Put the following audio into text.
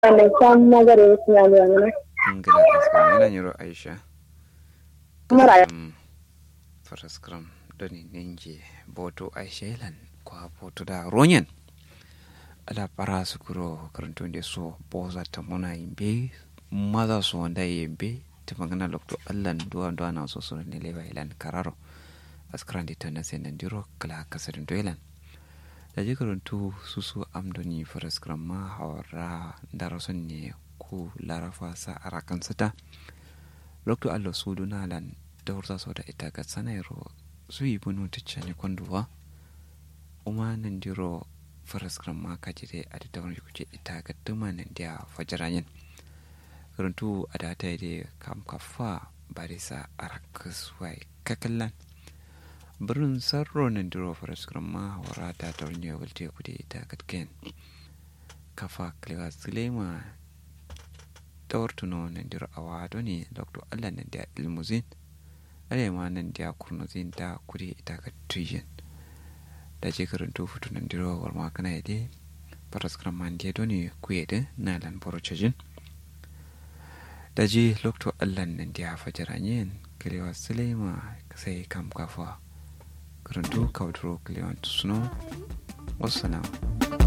mai san magare su ya zuwa mana ngila askram yana nyiro aisha mara Mm, faraskram doni ninje boto aisha ilan kwa boto da ronyen ala para sukuro karanto nde so boza ta mona yimbe maza so wanda yimbe ta magana lokto allan duwa duwa na so so ne lewa ilan kararo askran di tana sen ndiro kala kasarin do ilan da je karanto susu amdoni faraskram ma hawara darason ne ku larafa sa arakan sata lokto allo sudu nalan dawrta soda ita ga sanairo su yi bunu ticcani konduwa uma nan diro faraskram ma kajire a da tawar kuce ita ga duma nan dia fajarayen runtu a da ta yi kam kafa barisa arakas wai kakallan birnin sarro nan diro faraskram ma wara ta tawar ne walte kude ita gatken kafa klewa sulema tawartuno nan diro awado ne dr allah nan dia ilmuzin arewa nan dia kurnuzin da kuri ita ga tuyin da je karanto futu nan diro war ma kana yade paras kraman dia doni kuyede na lan porocejin da je lokto allah nan dia fajaranyen kalewa sulema sai kam kafa karanto kawdro kalewa tusuno wassalamu